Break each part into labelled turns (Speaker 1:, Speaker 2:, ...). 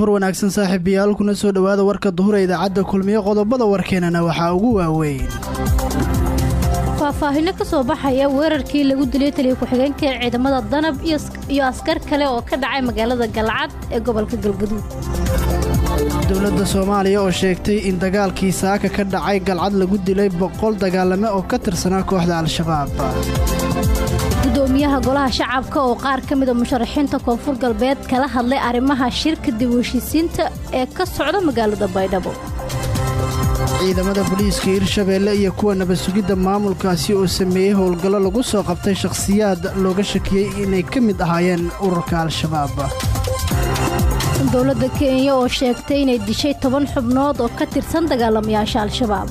Speaker 1: duhur wanaagsan saaxiibayaal kuna soo dhowaada warka duhura idaacadda kulmiye qodobada warkeenana waxaa ugu waaweyn
Speaker 2: faahfaahinno ka soo baxaya weerarkii lagu dilay taliya ku-xigeenka ee ciidamada danab iyo askar kale oo ka dhacay magaalada galcad ee gobolka galgaduud
Speaker 1: dowladda soomaaliya oo sheegtay in dagaalkii saaka ka dhacay galcad lagu dilay boqol dagaalame oo ka tirsanaa kooxda al-shabaab
Speaker 2: gudoomiyaha golaha shacabka oo qaar ka mida musharaxiinta koonfur galbeed kala hadlay arrimaha shirka dib u heshiisiinta ee ka socda magaalada baydhabo
Speaker 1: ciidamada booliiska hirshabeelle iyo kuwa nabad sugidda maamulkaasi oo sameeyey howlgallo lagu soo qabtay shakhsiyaad looga shakiyey inay ka mid ahaayeen ururka al-shabaab
Speaker 2: dowladda kenya oo sheegtay inay dishay toban xubnood oo ka tirsan dagaalamayaasha al-shabaab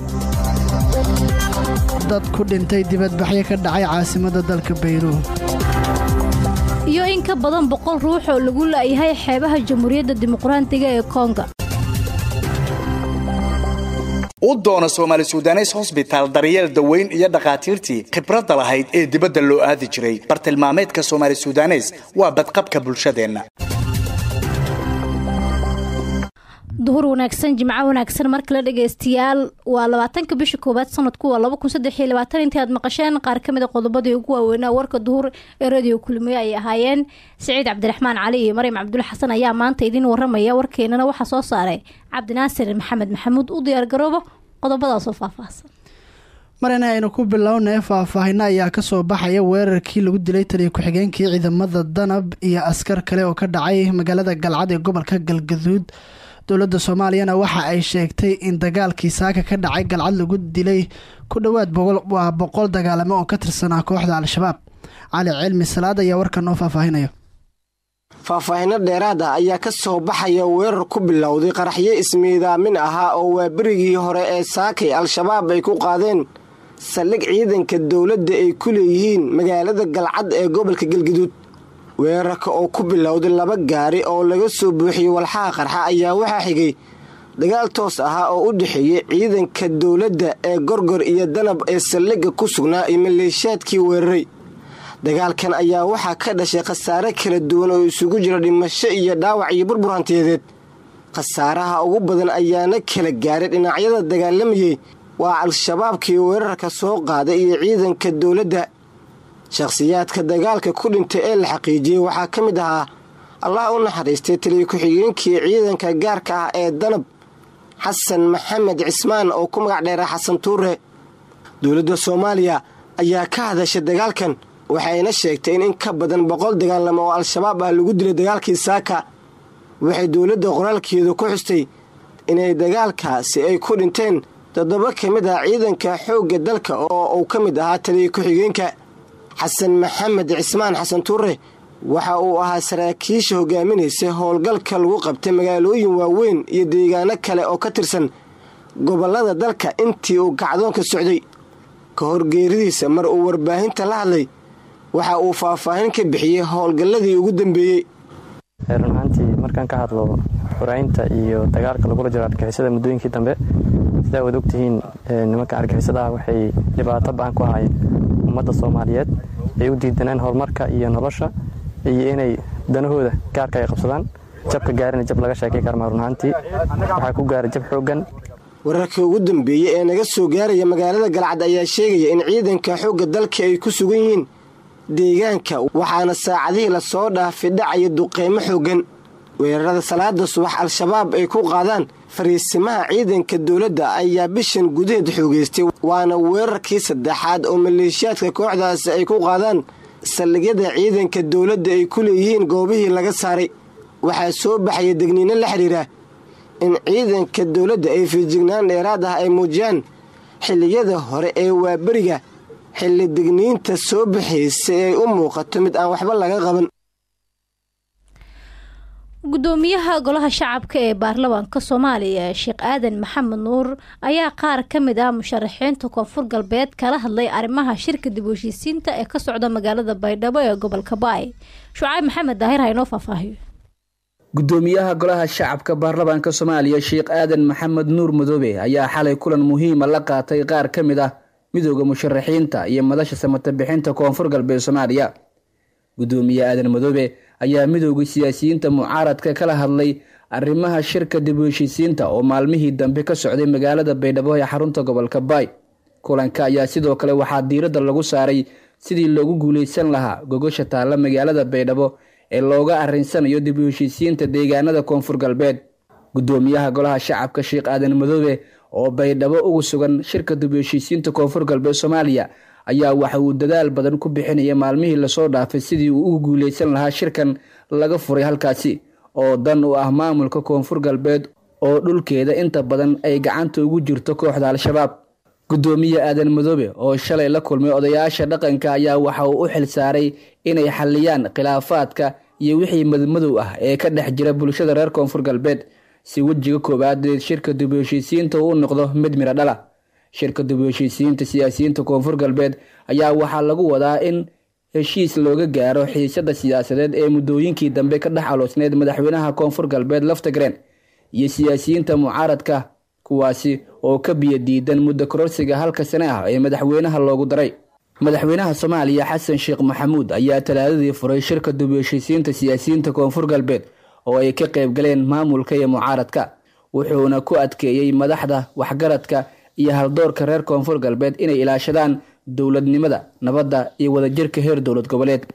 Speaker 1: dad ku dhintay dibadbaxyo ka dhacay caasimadda dalka bayruun
Speaker 2: iyo in ka badan boqol ruux oo lagu la'yahay xeebaha jamhuuriyadda dimuqraadiga ee konga
Speaker 3: u doona soomaali sudanes hosbitaal daryeel daweyn iyo dhakhaatiirtii khibradda lahayd ee dibadda loo aadi jiray bartilmaameedka soomaali sudanes waa badqabka bulshadeenna
Speaker 2: duhur wanaagsan jimco wanaagsan mar kale dhegaystayaal waa labaatanka bisha koowaad sanadku waa laba kun saddex iyo labaatan intii aad maqasheen qaar ka mid a qodobadii ugu waaweynaa warka duhur ee radio kulmiye ay ahaayeen siciid cabdiraxmaan cali iyo maryam cabdulle xasan ayaa maanta idiin waramaya warkeenana waxaa soo saaray cabdinaasir maxamed maxamuud u diyaargaroobo qodobadaasoo faahfaahsan
Speaker 1: marina aynu ku bilownay faahfaahino ayaa kasoo baxaya weerarkii lagu dilay taliya ku-xigeenkii ciidamada danab iyo askar kale oo ka dhacay magaalada galcad ee gobolka galgaduud dowladda soomaaliyana waxa ay sheegtay in dagaalkii saaka ka dhacay galcad lagu dilay ku dhowaad waa boqol dagaalamo oo ka tirsanaa kooxda al-shabaab cali cilmi salaad ayaa warkan noo faahfaahinaya
Speaker 4: faahfaahino dheeraad ah ayaa ka soo baxaya weerar ku bilowday qaraxyo ismiidaamin ahaa oo waa berigii hore ee saakay al-shabaab ay ku qaadeen saldhig ciidanka dowladda ay ku leeyihiin magaalada galcad ee gobolka galgaduud weerarka oo ku bilowday laba gaari oo laga soo buuxiyey walxaha qarxa ayaa waxaa xigay dagaal toos ahaa oo u dhexeeyey ciidanka dowladda ee gorgor iyo danab ee saldhigga ku sugnaa iyo maleeshiyaadkii weeraray dagaalkan ayaa waxaa ka dhashay khasaare kala duwan oo isugu jira dhimasho iyo dhaawac iyo burbur hantiyadeed khasaaraha ugu badan ayaana kala gaaray dhinacyada dagaalamayey waa al-shabaabkii weerarka soo qaaday iyo ciidanka dowladda shakhsiyaadka dagaalka ku dhintay ee la xaqiijiyey waxaa ka mid ahaa allah u naxariistay taliya ku-xigeenkii ciidanka gaarka ah ee danab xasan maxamed cismaan oo ku magac dheera xasan tuure dowladda soomaaliya ayaa ka hadashay dagaalkan waxayna sheegtay in in ka badan boqol dagaalamo oo al-shabaab ah lagu dilay dagaalkii saaka waxay dowladda qoraalkeedu ku xustay inay dagaalkaasi ay ku dhinteen toddoba ka mid ah ciidanka xoogga dalka oo uu ka mid ahaa taliya ku-xigeenka xasan maxamed cismaan xasan tuure waxa uu ahaa saraakiisha hogaaminaysa howlgalka lagu qabtay magaalooyin waaweyn iyo deegaano kale oo ka tirsan gobollada dalka intii uu kacdoonka socday ka hor geeridiisa mar uu warbaahinta la hadlay waxa uu faahfaahin ka bixiyey howlgalladii ugu dambeeyey
Speaker 5: run ahaantii markaan ka hadlo xuraynta iyo dagaalka lagula jiro argixisada muddooyinkii dambe sidaa waad ogtihiin nimanka argixisadaah waxay dhibaato ba-an ku ahaayeen ummadda soomaaliyeed ay u diidaneen horumarka iyo nolosha iyo inay danahooda gaarka ay qabsadaan jabka gaarina jab laga sheekay karmaa run ahaantii waxaa ku gaara jab xooggan
Speaker 4: wararkii ugu dambeeyey ee naga soo gaaraya magaalada galcad ayaa sheegaya in ciidanka xoogga dalka ay ku sugan yihiin deegaanka waxaana saacadihii lasoo dhaafay dhacaya duqeymo xooggan weerarada salaada subax al-shabaab ay ku qaadaan fariisimaha ciidanka dowladda ayaa bishan gudaheed xoogeystay waana weerarkii saddexaad oo maleeshiyaadka kooxdaasi ay ku qaadaan saldhigyada ciidanka dowladda ay ku leeyihiin goobihii laga saaray waxaa soo baxaya degniino la xidhiira in ciidanka dowladda ay fiijignaan dheeraad ah ay muujiyaan xilliyada hore ee waaberiga xilli degniinta soo baxaysa ay u muuqato mid aan waxba laga qaban
Speaker 2: gudoomiyaha golaha shacabka ee baarlamaanka soomaaliya sheekh aadan maxamed nuur ayaa qaar ka mid ah musharaxiinta koonfur galbeed kala hadlay arrimaha shirka dib u heshiisiinta ee ka socda magaalada baydhabo ee gobolka baay shucayb maxamed daahir ha inoo faahfaahiyo
Speaker 6: gudoomiyaha golaha shacabka baarlamaanka soomaaliya sheekh aadan maxamed nuur madoobe ayaa xalay kulan muhiima la qaatay qaar ka mid ah midooda musharaxiinta iyo madasha samata bixinta koonfur galbeed soomaaliya gudoomiye aadan madoobe ayaa midooda siyaasiyiinta mucaaradka kala hadlay arrimaha shirka dib u heshiisiinta oo maalmihii dambe ka socday magaalada baydhabo ee xarunta gobolka baay kulanka ayaa sidoo kale waxaa diiradda lagu saaray sidii loogu guuleysan lahaa gogosha taalla magaalada baydhabo ee looga arrinsanayo dib u heshiisiinta deegaanada koonfur galbeed guddoomiyaha golaha shacabka sheekh aadan madoobe oo baydhabo ugu sugan shirka dib u heshiisiinta koonfur galbeed soomaaliya ayaa waxa uu dadaal badan ku bixinaya maalmihii lasoo dhaafay sidii uu ugu guuleysan lahaa shirkan laga furay halkaasi oo dan u ah maamulka koonfur galbeed oo dhulkeeda inta badan ay gacanta ugu jirto kooxda al-shabaab guddoomiye aadan madoobe oo shalay la kulmay odayaasha dhaqanka ayaa waxa uu u xil saaray inay xalliyaan khilaafaadka iyo wixii madmadow ah ee ka dhex jira bulshada reer koonfur galbeed si wejiga koowaad shirka dib u heshiisiinta uu noqdo mid miro dhala shirka dib u heshiisiinta siyaasiyiinta koonfur galbeed ayaa waxaa lagu wadaa in heshiis looga gaaro xiisada siyaasadeed ee muddooyinkii dambe ka dhex aloosneyd madaxweynaha koonfur galbeed laftagreen iyo siyaasiyiinta mucaaradka kuwaasi oo ka biyo diidan muddo kororsiga halka sane ah ee madaxweynaha loogu daray madaxweynaha soomaaliya xasan sheekh maxamuud ayaa talaadadii furay shirka dib u heshiisiinta siyaasiyiinta koonfur galbeed oo ay ka qayb galeen maamulka iyo mucaaradka wuxuuna ku adkeeyey madaxda waxgaradka iyo haldoorka reer koonfur galbeed inay ilaashadaan dowladnimada nabadda iyo wadajirka heer dowlad goboleed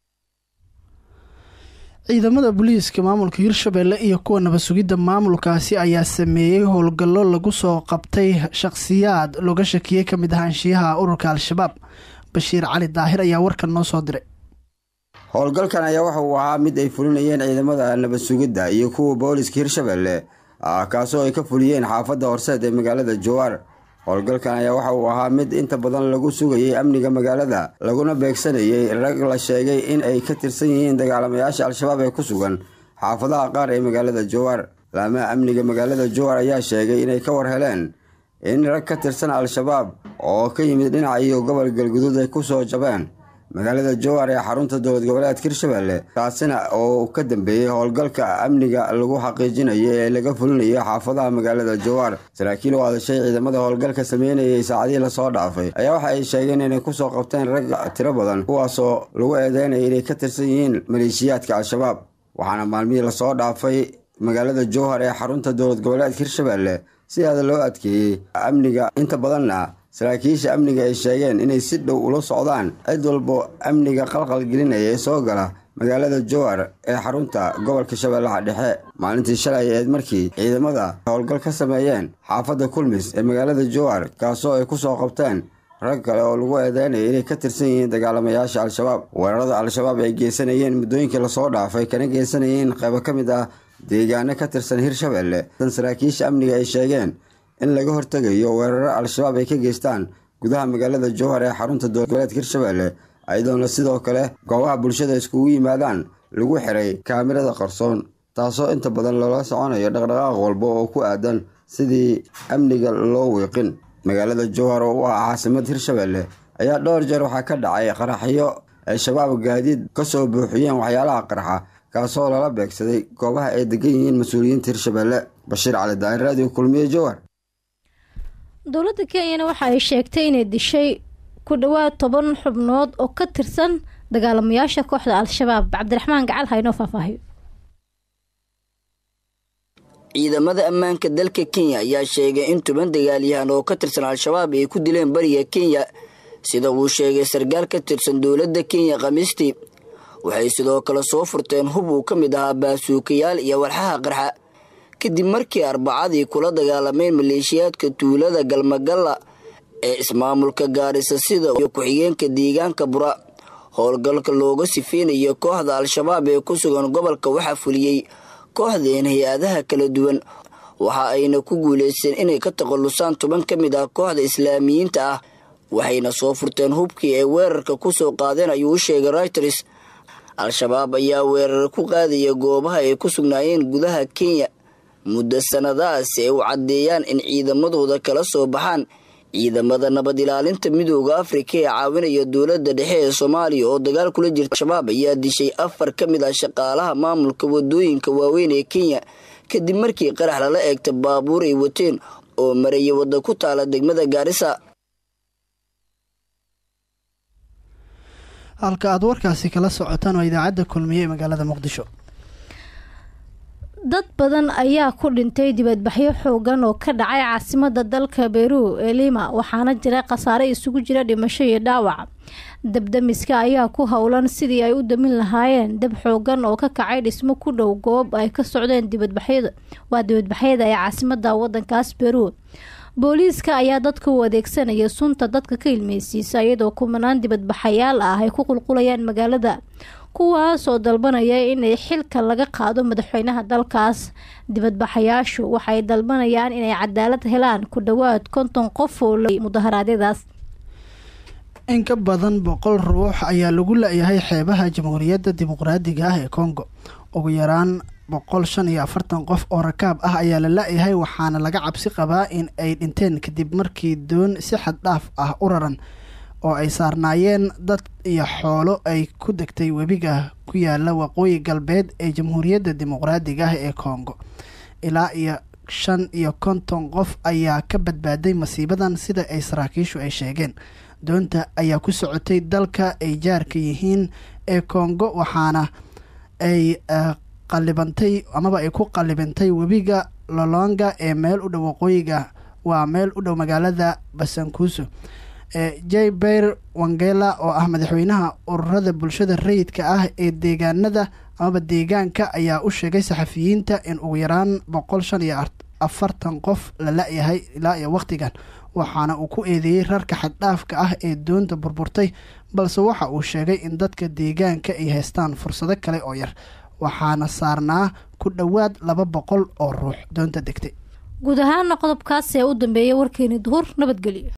Speaker 1: ciidamada booliiska maamulka hirshabelle iyo kuwa nabad sugidda maamulkaasi ayaa sameeyey howlgallo lagu soo qabtay shaqhsiyaad looga shakiyey ka mid ahaanshiyaha ururka al-shabaab bashiir cali daahir ayaa warkan noo soo diray
Speaker 7: howlgalkan ayaa waxa uu ahaa mid ay fulinayeen ciidamada nabad sugidda iyo kuwa booliska hirshabelle kaasoo ay ka fuliyeen xaafadda horseed ee magaalada jawaar howlgalkan ayaa waxa uu ahaa mid inta badan lagu sugayay amniga magaalada laguna beegsanayay rag la sheegay in ay ka tirsan yihiin dagaalamayaasha al-shabaab ee ku sugan xaafadaha qaar ee magaalada jawaar laamaha amniga magaalada jawaar ayaa sheegay inay ka war heleen in rag ka tirsan al-shabaab oo ka yimid dhinaca iyo gobol galguduud ay kusoo jabeen magaalada jawaar ee xarunta dowlad goboleedka hirshabelle taasina oo ka dambeeyey howlgalka amniga lagu xaqiijinayo ee laga fulinayo xaafadaha magaalada jawaar saraakiil u hadashay ciidamada howlgalka sameynayay saacadihii lasoo dhaafay ayaa waxa ay sheegeen inay kusoo qabteen rag tiro badan kuwaasoo lagu eedeynaya inay ka tirsan yihiin maleeshiyaadka al-shabaab waxaana maalmihii lasoo dhaafay magaalada jowhar ee xarunta dowlad goboleedka hirshabelle sidaada loo adkeeyey amniga inta badanna saraakiisha amniga ay sheegeen inay si dhow ula socdaan cid walbo amniga qalqal gelinaya ee soo gala magaalada jowar ee xarunta gobolka shabeellaha dhexe maalintii shalay eed markii ciidamada howlgal ka sameeyeen xaafadda kulmis ee magaalada jowar kaasoo ay kusoo qabteen rag kale oo lagu eedeynaya inay ka tirsan yihiin dagaalamayaasha al-shabaab weerarada al-shabaab ay geysanayeen muddooyinkii lasoo dhaafay kana geysanayeen qaybo ka mid ah deegaano ka tirsan hirshabelle tan saraakiisha amniga ay sheegeen in laga hortegayo weeraro al-shabaab ay ka geystaan gudaha magaalada jowhar ee xarunta dowladgoboleedka hirshabelle ayadoona sidoo kale goobaha bulshada iskugu yimaadaan lagu xiray kaamirada qarsoon taasoo inta badan loola soconayo dhaqdhaqaaq walba oo ku aadan sidii amniga loo wiiqin magaalada jowhar oo u ah caasimad hirshabelle ayaa dhowr jeer waxaa ka dhacay qaraxyo ay shabaab gaadiid kasoo buuxiyeen waxyaalaha qarxa kaasoo lala beegsaday goobaha ay degan yihiin mas-uuliyiinta hirshabelle bashiir cali daahir raadiyo kulmiye jowhar
Speaker 2: dowladda kenyana waxa ay sheegtay inay dishay ku dhowaad toban xubnood oo ka tirsan dagaalamayaasha kooxda al-shabaab cabdiraxmaan gacal haynoo faahfaahiyo
Speaker 8: ciidamada ammaanka dalka kenya ayaa sheegay in toban dagaalyahan oo ka tirsan al-shabaab ay ku dileen bariga kenya sida uu sheegay sarkaal ka tirsan dowladda kenya khamiistii waxay sidoo kale soo furteen hub uu ka mid ahaa baasuukayaal iyo walxaha qarxa kadib markii arbacadii kula dagaalameen maleeshiyaadka tuulada galmagalla ee ismaamulka gaarisa sida iyo ku-xigeenka deegaanka bura howlgalka looga sifeynayo kooxda al-shabaab ee ku sugan gobolka waxaa fuliyey kooxdeen hay-adaha kala duwan waxa ayna ku guulaysteen inay ka takhallusaan toban ka mid ah kooxda islaamiyiinta ah waxayna soo furteen hubkii ay weerarka ku soo qaadeen ayuu u sheegay reuters al-shabaab ayaa weerar ku qaadaya goobaha ay ku sugnaayeen gudaha kenya muddo sannadahaasi ay u caddeeyaan in ciidamadooda kala soo baxaan ciidamada nabad ilaalinta midooda afrika ee caawinaya dowladda dhexe ee soomaaliya oo dagaal kula jirta al-shabaab ayaa dishay afar ka mid ah shaqaalaha maamulka wadooyinka waaweyn ee kenya kadib markii qarax lala eegta baabuur ay wateen oo maraya wadda ku taala degmada gaarisa
Speaker 1: halka aad warkaasi kala socotaan waa idaacadda kulmiye ee magaalada muqdisho
Speaker 2: dad badan ayaa ku dhintay dibadbaxyo xoogan oo ka dhacay caasimada dalka beru ee lima waxaana jira khasaare isugu jira dhimasho iyo dhaawac dabdamiska ayaa ku howlan sidii ay u damin lahaayeen dab xoogan oo ka kacay dhismo ku dhow goob ay ka socdeen dibadbaxyada waa dibadbaxyada ee caasimada wadankaas beru booliiska ayaa dadka u adeegsanaya sunta dadka ka ilmeysiisa iyadoo kumanaan dibadbaxayaal ah ay ku qulqulayaan magaalada kuwaas oo dalbanaya inay xilka laga qaado madaxweynaha dalkaas dibadbaxayaashu waxay dalbanayaan inay cadaalad helaan ku dhowaad konton qof oo mudaharaadyadaas
Speaker 1: in ka badan boqol ruux ayaa lagu la-yahay xeebaha jamhuuriyadda dimuqraadiga ah ee congo ugu yaraan boqol shan iyo afartan qof oo rakaab ah ayaa la la-yahay waxaana laga cabsi qabaa in ay dhinteen kadib markii doon si xad dhaaf ah u raran oo ay saarnaayeen dad iyo xoolo ay ku degtay webiga ku yaala waqooyi galbeed ee jamhuuriyadda dimuqraadiga ah ee congo ilaa iyo shan iyo konton qof ayaa ka badbaaday masiibadan sida ay saraakiishu ay sheegeen doonta ayaa ku socotay dalka ay jaarka yihiin ee congo waxaana ay qalibantay amaba ay ku qalibantay webiga lolonga ee meel u dhow waqooyiga waa meel u dhow magaalada basankuuso j beir wangela oo ah madaxweynaha ururada bulshada rayidka ah ee deegaanada amaba deegaanka ayaa u sheegay saxafiyiinta in ugu yaraan boqol shan iyo afartan qof la la-yahay ilaa iyo wakhtigan waxaana uu ku eedeeyey rarka xaddhaafka ah ee doonta burburtay balse waxa uu sheegay in dadka deegaanka ay haystaan fursado kale oo yar waxaana saarnaa ku dhowaad laba boqol oo ruux doonta degtay
Speaker 2: guud ahaana qodobkaas ee u dambeeyay warkeeni duhur nabadgelyo